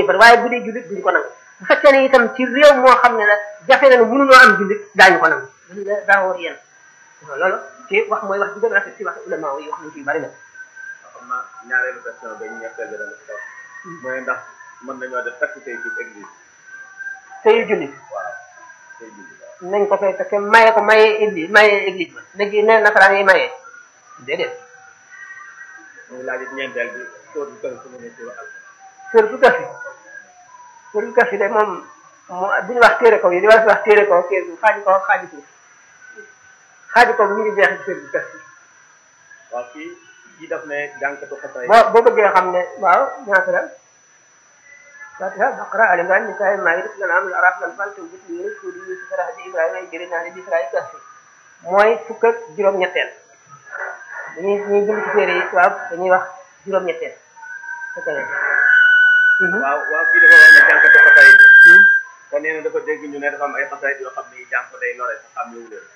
ko waaye bu dee jullit duñu ko nangu bu fekkee ne itam ci réew moo xam ne la jafe na ne mënunoo am jullit daañu ko nangu daa war yéen loolu ci wax mooy wax bi gën a rafet ci wax ulama yi wax nañ ci bari na xam naa ñaareelu question ba ñu ñetteel bi dana ko mooy ndax mën nañoo def takk tey ci église sëyu jullit waaw tey julli waaw nañ ko fay fekke maye ko maye église maye église ba léegi ne nasaraan yi maye déedéet muy laaj it ñeenteel bi sóor bi kër su mu ne ci al sër bu gafi sër bu gafi de moom mu bu ñu wax téere kaw yi di wax wax téere kaw téere bi xaaji kaw xaaji suuf xaaji kaw mi ngi jeex ci sër bu gafi waaw kii kii daf ne jànkatu xasaay boo boo bëggee xam ne waaw ñaata la fatiha baqara ali imran nisaa maayida lanam araf lan fal tawbit yunus hudi yusuf rahdi ibrahima jëri naa ne bisra gafi mooy fukk ak juróom-ñetteel dañuy ñuy bind ci téere yi waaw dañuy wax juróom-ñetteel fekk na waaw waaw kii dafa wax ne jànkatu xasaay bi te nee na dafa dégg ñu ne dafa am ay xasaay yoo xam ne jàng ko day lore sa xam yowu leen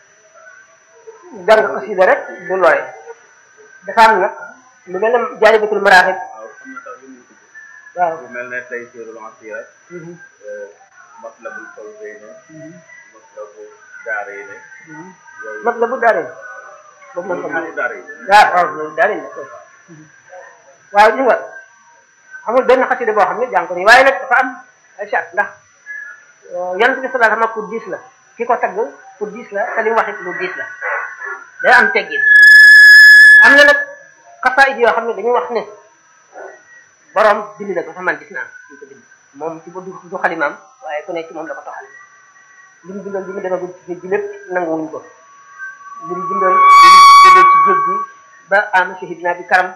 jàng xasida rek du looy dafa am nag lu mel ne jaalibatul maraaxib waaw xam na tax yu muy tudd waaw bu mel ne tey siirul ansira matlabul fawzayni matlabu daarayni yooyu mat la bu daarin boobu man ko matlabu daarayni waaw waaw loolu daarin la waaw ñu nga amul benn xasida boo xam ne jàng ko nii waaye nag dafa am ay charte ndax yonent bi sallallahu alayhi wasallam pour diis la ki ko tagg pour diis la te li mu wax it lu diis la day am teggin am na nag xasaayid yoo xam ne dañuy wax ne borom bind na ko sax man gis naa ñu ko bind moom ci ba du du xalimaam waaye ku ne ci moom la ko toxal li mu bindoon bi mu demagul ci géej gi lépp nanguwuñ ko li mu bindoon li mu bindoon ci géej gi ba am shahidina bi karam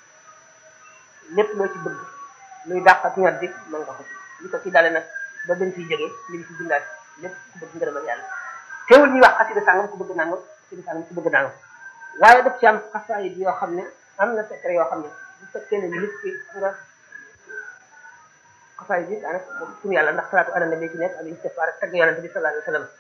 lépp loo ci bëgg luy dàq ak ñor di mën nga ko ci li ko ci dale nag ba bañ fiy jógee li mu ci bindaat lépp ku bëgg ngërëmal yàlla teewul ñuy wax xasida sàngam ku bëgg nangam xasida sàngam ku bëgg nangam waaye daf ci am xasaayid yoo xam ne am na secret yoo xam ne bu fekkee ne nit ki nga xasaayid yi daanaka moom suñu yàlla ndax salaatu ala nabi ci nekk ak istighfar ak tagg yonente bi sallallahu alayhi wa sallam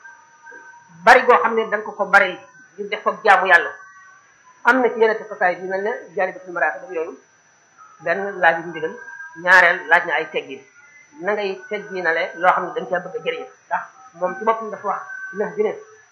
bari goo xam ne da nga ko ko bari ngir def ko jaamu yàlla am na ci yeneen xasaayid yu mel ne jaalibatul maraaxib ak yooyu benn laaj yu ndigal ñaareel laaj na ay teggin na ngay tegginale loo xam ne dañ caa bëgg a jëriñ ndax moom ci boppam dafa wax neex bi ne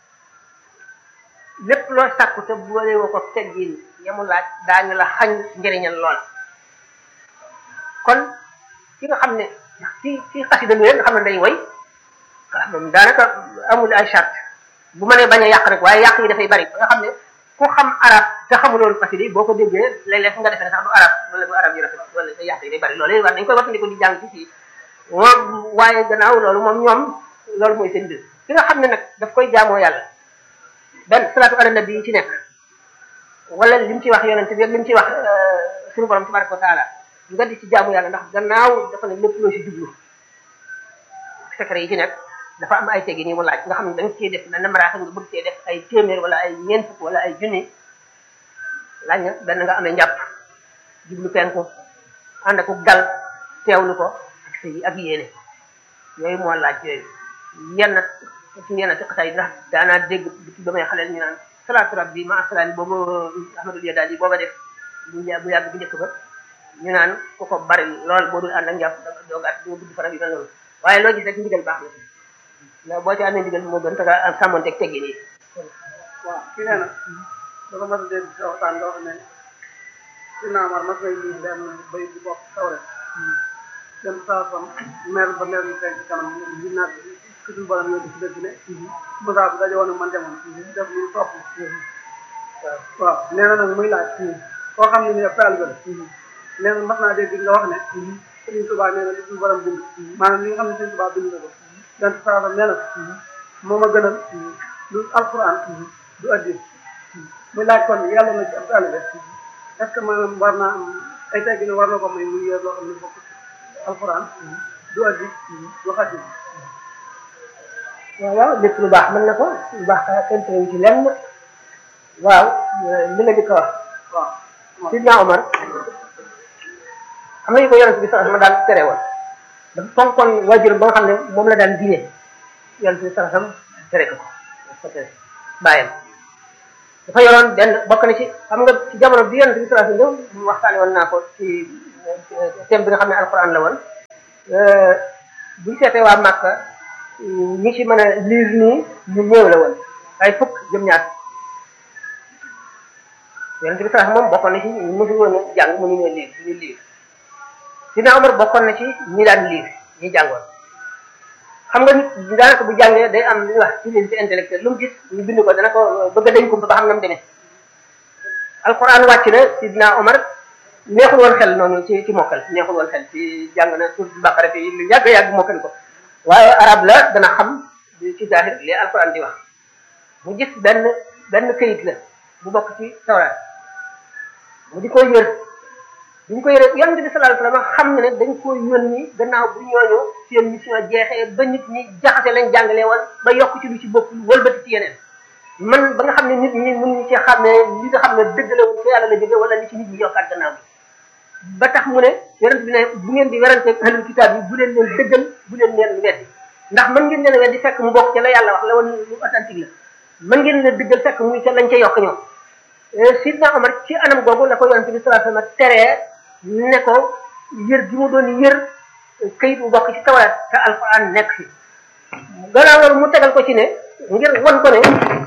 lépp loo sàkku te boole woo ko teggin yamu laaj daañu la xañ njëriñal loola kon ki nga xam ne ci ci xasida nga xam ne day woy waaw moom daanaka amul ay charte bu mënee bañ a yàq rek waaye yàq yi dafay bari ba nga xam ne ku xam arab te xamuloon xasida yi boo ko déggee léeg-léeg nga defee ne sax du arab wala du arab yu rafet wala yàq yi day bari loolu war dañ koy wattandiku di jàng ci fii moom waaye gannaaw loolu moom ñoom loolu mooy seen mbir ki nga xam ne nag daf koy jaamoo yàlla benn salaatu ala nabi yi ci nekk wala li mu ci wax yonente bi ak li mu ci wax suñu borom tabaraka wa taala nga di ci jaamu yàlla ndax gannaaw dafa ne lépp loo ci jublu secret yi ci nekk dafa am ay tegi nii mu laaj nga xam ne da nga cee def na maraaxa nga bëgg cee def ay téeméer wala ay ñeent fukk wala ay junni laaj na benn nga amee njàpp jublu penku ànd ak dal teewlu ko ak sa ak yéene yooyu moo laaj yooyu yenn ci yenn ci xasaay ndax daanaa dégg depuis ba may xaleel ñu naan salaatu rabbi ma salaam boobu ahmadul yadaal yi booba def bu bu yàgg bu njëkk ba ñu naan ku ko bari lool boo dul ànd ak njàpp danga doogaat di nga gudd faram yi mel noonu waaye loo gis rek ndigal baax na ndax boo ci amee ndigal moo gën taga am sàmmonteeg teggi nii waaw kii nee na dafa mas a dégg sa waxtaan nga wax ne si naamar mas nay lii benn bay bu bokk tawre dem saa sam mer ba mer ñu fekk ci kanam ñu naat ki suñu borom yóbbu si dëgg ne Moussa bu daje woon ak man demoon def lu topp waaw nee na nag muy laaj koo xam ne ni ab taalibe la nee na mas naa dégg nga wax ne Sëriñ Tuubaa nee na li suñu borom bind maanaam li nga xam ne Sëriñ Tuubaa bind na ko dan saa sam nee na moo ma gënal lu alquran du addi muy laaj kon yàlla na ci ab taalibe est ce que maanaam war naa am ay teggi ne war na ko may muy yor loo xam ne bokk alquran du addi du xaddi waaw waaw lépp lu baax mën na ko lu baax ka kenn terewu ci lenn waaw li nga jëkk a wax waaw Sidna Omar xam nañu ko yonent bi sax ma daan tere woon dafa fonkoon waajuram ba nga xam ne moom la daan diine yonent bi sax sam tere ko ko tere bàyyam dafa yoroon benn bokk na ci xam nga ci jamono bi yonent bi sax ñëw waxtaane woon naa ko ci thème bi nga xam ne alquran la woon buñ seetee waa Màkka ñi ci mën a liir nii ñu néew la woon ay fukk jëm ñaar yonente bi sax moom bokkoon na ci ñu mësul woon a jàng mënu ñoo liir ñu liir Sidna Omar bokkoon na ci ñi daan liir ñi jàngoon xam nga nit daanaka bu jàngee day am li ñuy wax utilité intellectuelle lu mu gis ñu bind ko dana ko bëgg a dañ ko ba xam na mu demee alquran wàcc na Sidna Omar neexul woon xel noonu ci ci mokkal neexul woon xel ci jàng na suuratul Baqara fi lu yàgg yàgg mokkal ko waaye arab la dana xam ci zahir li alquran di wax mu gis benn benn këyit la bu bokk ci tawraat mu di koy yër bi ñu ko yëree yonente bi sallallahu alayhi wasallam xam ne ne dañ ko yónni gannaaw bu ñooñu seen mission jeexee ba nit ñi jaxase lañ jàngalee woon ba yokk ci lu ci bokkul wëlbati ci yeneen man ba nga xam ne nit ñi mënuñu ci xam ne li nga xam ne dëgg la ko yàlla la jóge wala li ci nit ñi yokkaat gannaaw bi ba tax mu ne yonent bi ne bu ngeen di werante ahlul kitaab yi bu leen leen dëggal bu leen leen weddi ndax mën ngeen leen weddi fekk mu bokk ca la yàlla wax la woon lu authentique la mën ngeen leen dëggal fekk muy ca lañ ca yokk ñoom sidna Omar ci anam googu la ko yonent bi sallallahu alayhi wasallam teree ne ko yër gi mu doon yër kayit bu bokk ci tawraat te alquran nekk fi gannaaw loolu mu tegal ko ci ne ngir wan ko ne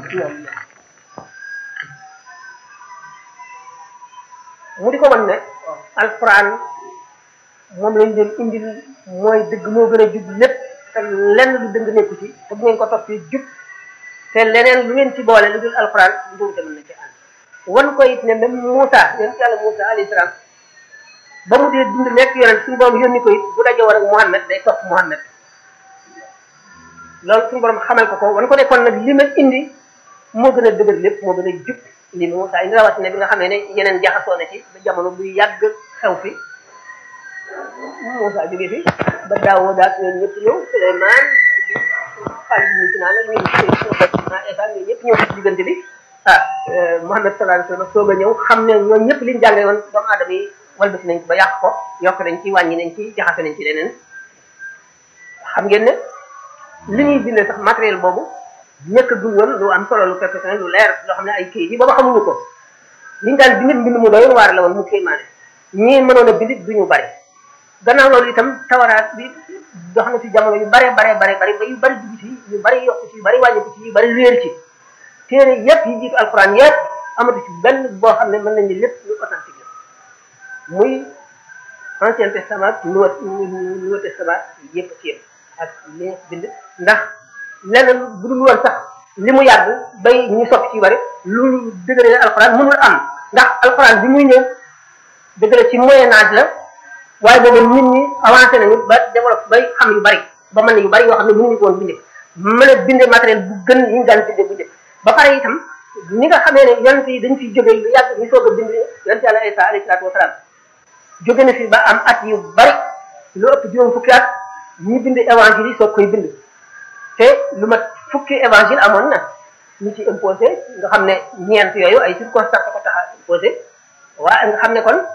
mu di ko wan ne alquran moom lañ leen indil mooy dëgg moo gën a jub lépp te lenn lu dëng nekku ci te bu ngeen ko toppee jub te leneen lu ngeen ci boole lu dul alquran nduumte mën na ci ànd wan ko it ne même Moussa yonent yàlla Moussa alayhi salaam ba mu dee dund nekk yonent suñu borom yónni ko it bu daje war ak Muhammad day topp Muhammad loolu suñu borom xamal ko ko wan ko ne kon nag li ma indi moo gën a dëgër lépp moo gën a jub li Moussa indi rawatina bi nga xamee ne yeneen jaxasoo na ci ba jamono buy yàgg xew fi Moussa jóge fi ba Daawuda daal ñoom ñëpp ñëw Suleymaan Xaalid ibn Sinaan ak ñoom Isa ñoom ñëpp ñëw ci diggante bi ah Muhammad sallallahu alayhi wasallam soog a ñëw xam ne ñoom ñëpp liñ jàngale woon doomu aadama yi walbati nañ ko ba yàq ko yokk nañ ci wàññi nañ ci jaxase nañ ci leneen xam ngeen ne li ñuy bindee sax matériel boobu ñëkk dul woon lu am solo lu perfectionné lu leer loo xam ne ay kayit yi booba xamuñu ko liñ daan bind mbind mu doy waar la woon mu kéemaane ñii mënoon a bind duñu bari gannaaw loolu itam tawaraat bi dox na ci jamono yu bare bare bare bare ba yu bari dugg ci yu bari yokk ci yu bari wàññi ko ci yu bari réer ci téere yépp yi jiitu alquran yépp amatu ci benn boo xam ne mën nañu lépp lu authentique la muy ancien testament nouveau nouveau testament yépp ci yépp ak li bind ndax leneen bu dul woon sax li mu yàgg bay ñu soppi ci bari lu dëgëre alquran mënul am ndax alquran bi muy ñëw dëgëre ci moyen âge la waaye boobu nit ñi avancé nañu ba développé bay xam yu bari ba mën na yu bari yoo xam ne mënuñu ko woon binde mën a binde matériel bu gën yi ñu daan binde bu njëkk ba pare itam ni nga xamee ne yonent yi dañ fiy jóge lu yàgg ñu soog a bind yonent yàlla Isa alayhi salaatu wasalaam jóge na fi ba am at yu bari lu ëpp juróom fukki at ñi bind évangile yi soog koy bind te lu mat fukki évangile amoon na ñu ci imposé nga xam ne ñeent yooyu ay circonstances ko tax a imposé waaye nga xam ne kon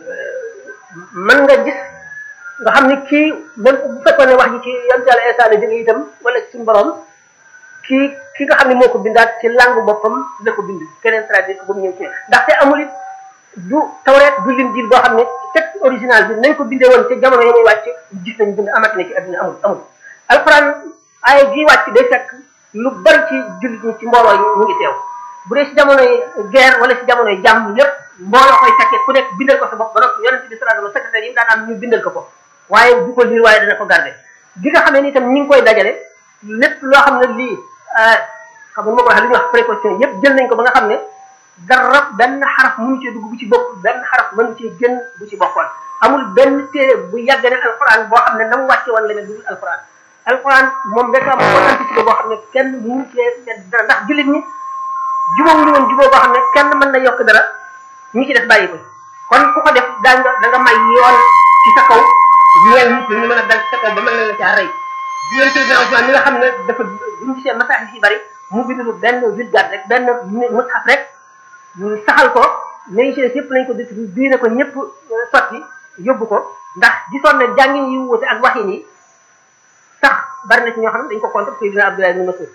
mën nga gis nga xam ne kii même bu fekkoon ne wax ji ci yonent yàlla Isa la jóge itam wala suñu borom kii ki nga xam ne moo ko bindaat ci langue boppam la ko bind keneen traduire ko ba mu ñëw ci ndaxte amul it du tawreet du linjiil boo xam ne texte original bi nañ ko bindee woon ca jamono yi muy wàcc gis nañ bind amati na ci adduna amul amul alxuraan ay gi wàcc day fekk lu bari ci jullit ñi ci mbooloo yi ñu ngi teew bu dee ci jamonoy guerre wala ci jamonoy jàmm lépp mbooloo koy fekkee ku nekk bindal ko sa bopp ba noppi yonente bi sallallahu alayhi wasallam secrétaire yi daan am ñu bindal ko ko waaye du ko liir waaye dana ko garder gi nga xamee ni itam ñi ngi koy dajale lépp loo xam ne lii xam nga ma ko waxee li ñuy wax précaution yépp jël nañ ko ba nga xam ne dara benn xaraf mënu ci dugg bu ci bokk benn xaraf mënu ci génn bu ci bokkoon amul benn téere bu yàgg ne alquran boo xam ne na mu wàcce woon la ne dugul alquran alquran moom rek am authenticité boo xam ne kenn mënu cee dara ndax jullit ñi jubóo wuñu woon jubóo boo xam ne kenn mën na yokk dara ñi ci def bàyyi ko kon ku ko def daa nga da nga may yoon ci sa kaw ñeel nit ñi ñu mën a dal ci sa kaw ba mën na la caa rey diggante Seydina Ousmane mi nga xam ne dafa buñu gisee message yi bari mu bind lu benn vulgate rek benn mushaf rek ñu saxal ko léegi ci des yëpp lañ ko distribué bii ne ko ñëpp sotti yóbbu ko ndax gisoon na jàngin yu wuute ak waxin yi sax bari na ci ñoo xam ne dañ ko contre Seydina Abdoulaye ibn Mas'ud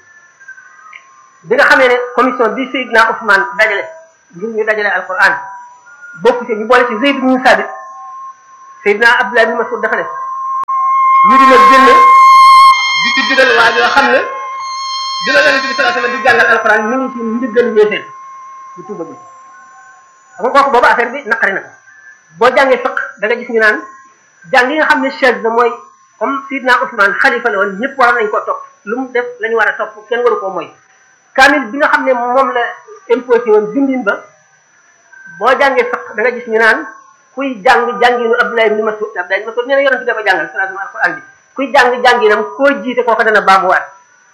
bi nga xamee ne commission bi Seydina Ousmane dajale ngir ñu dajale alquran bokku ci ñu boole ci Zayd ibn Sabit Seydina Abdoulaye ibn Mas'ud dafa ne ñu dina génne di ci digal waa joo xam ne dina leen ci sallallahu alayhi wasallam di jàngal alquran mi ngi ci njëggal yéefeen bu tuuba bi xam nga kooku boobu affaire bi naqari na ko boo jàngee fiq da nga gis ñu naan jàng yi nga xam ne chaise la mooy comme sidna Ousmane xalifa la woon ñëpp waroon nañ koo topp lu mu def la ñu war a topp kenn waru koo mooy kaamil bi nga xam ne moom la imposé woon bindin ba boo jàngee fiq da nga gis ñu naan kuy jàng jànginu Abdoulaye ibn Mas'ud Abdoulaye ibn Mas'ud nee na yonent bi da ko jàngal sallallahu alayhi alquran bi kuy jàng jànginam koo jiite kooku dana baamuwaat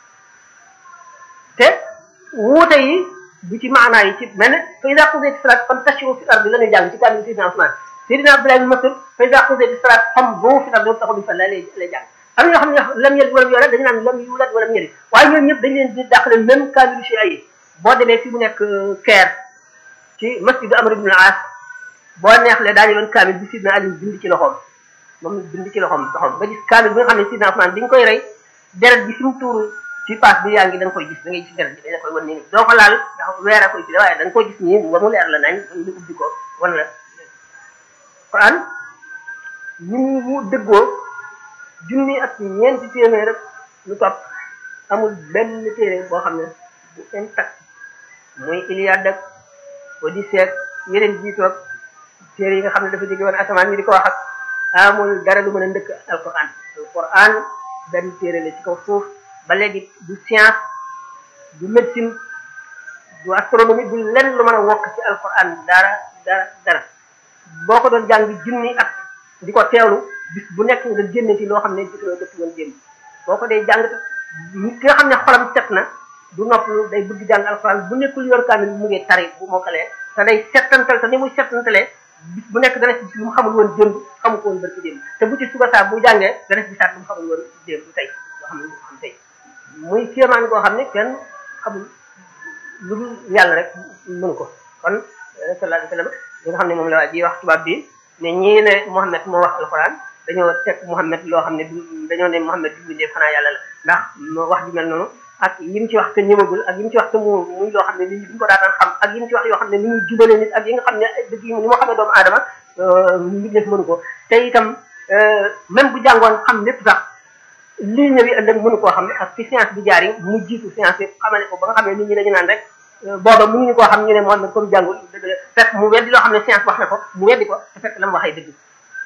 te wuute yi bu ci maanaa yi ci mel ne fa ida qudiyat salat fantashiru fi ardi la ñuy jàng ci kaamil sidina Ousmane sidina Abdoulaye ibn Mas'ud fa ida qudiyat salat famdu fi ardi wabtaxu min fadlihi lay lay jàng am na ñoo xam ne lam yalid walam yulad dañu naan lam yulad walam yalid waaye ñoom ñëpp dañ leen di dàqale même kaamilu ci ay boo demee fi mu nekk Caire ci masjidu Amr ibn al-As boo neexlee daañu doon kaamil bi sidna Ali bind ci loxoom moom bind ci loxoom loxoom ba gis kaamil bi nga xam ne sidna Ousmane bi ñu koy rey deret bi fi mu tuuru ci paas bi yaa ngi da nga koy gis da ngay gis deret bi dañ la koy wan nii doo ko laal ndax weer a koy ci waaye da nga koy gis nii ba mu leer la nañ ñu ubbi ko wan la Quran ni mu dëggoo junni ak ñeenti téeméer rek lu topp amul benn téere boo xam ne bu intact muy Iliade ak Odyssée ak yeneen jiitoog téere yi nga xam ne dafa jóge woon asamaan ñu di ko wax ak amul dara lu mën a ndëkk alquran alquran benn téere la ci kaw suuf ba léegi du science du médecine du astronomie du lenn lu mën a wokk ci alquran dara dara dara boo ko doon jàng junni at di ko teewlu bis bu nekk nga génne ci loo xam ne gisuloo dëpp woon génn boo ko dee jàng ki nga xam ne xolam set na du noppalu day bëgg jàng alquran bu nekkul yor kaamil mu ngi tari bu mokkalee te day settantal te ni muy settantalee bis bu nekk dana ci gis lu mu xamul woon démb xamu ko woon barki démb te bu ci suba saa bu jàngee dana ci gisaat lu mu xamul woon démb tey loo xam ne lu xam tey muy kéemaan koo xam ne kenn xamul lu dul yàlla rek mënu ko kon sallallahu alayhi wa sallam li nga xam ne moom la waa ji wax tubaab bi ne ñii ne Muhammad moo wax alquran dañoo teg Muhammad loo xam ne dañoo ne Muhammad du bindee xanaa yàlla la ndax wax ju mel noonu ak yim ci wax te ñëwagul ak yim ci wax te mu muy loo xam ne nit ñi duñ ko daataan xam ak yim ci wax yoo xam ne ni muy jubale nit ak yi nga xam ne dëgg yi ni moo xamee doomu aadama nit def mënu ko te itam même bu jàngoon xam lépp sax lii ñëwi ëllëg mënu koo xam ak ci science bi jaar yi mu jiitu science bi xamale ko ba nga xam ne nit ñi dañu naan rek booba mënuñu koo xam ñu ne moom comme jàngul dëgg la fekk mu weddi loo xam ne science wax na ko mu weddi ko te fekk la mu waxee dëgg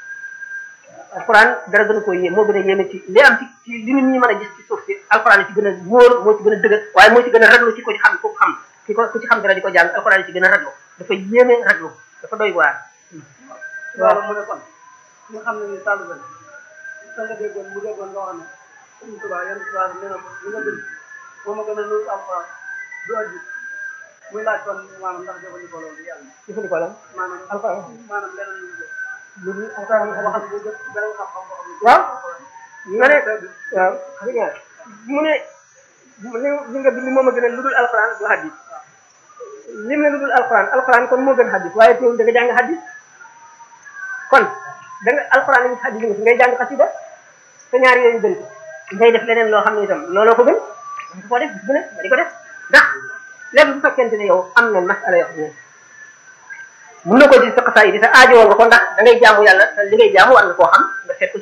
alquran dara gën a koy yéem moo gën a yéeme ci li am ci ci li nit ñi mën a gis ci suuf si alquran ci gën a wóor moo ci gën a dëgër waaye moo ci gën a raglu ci ko ci xam ko xam ki ko ku ci xam dara di ko jàng alquran ci gën a raglu dafa yéeme raglu dafa doy waar waaw mu ne kon nga xam ne ni tàllu ben sa nga déggoon mu déggoon nga wax ne suñu tubaab yenn tubaab nee na ko li nga bind moo ma gën a nuyu alquran du addi muy laaj kon maanaam ndax jëfandikoo loolu yàlla jëfandikoo la maanaam alquran maanaam leneen lu jëf lu dul alquran waxal bu jëf beneen xam-xam boo xam ne waaw nga ne waaw dëgg nga mu ne li li nga bind moom a gën a lu dul alquran du hadis lim ne lu dul alquran alquran kon moo gën hadis waaye teewul da nga jàng hadis kon da nga alquran yi hadis nga fi ngay jàng xasida te ñaar yooyu gën ngay def leneen loo xam ne itam looloo ko gën da ko def bis bu ne nga di ko def ndax léegi bu fekkente ne yow am na masala yoo xam ne mun na ko ci sa xasaay di te aajowoo nga ko ndax da ngay jaamu yàlla te li ngay jaamu war nga koo xam nga seet ko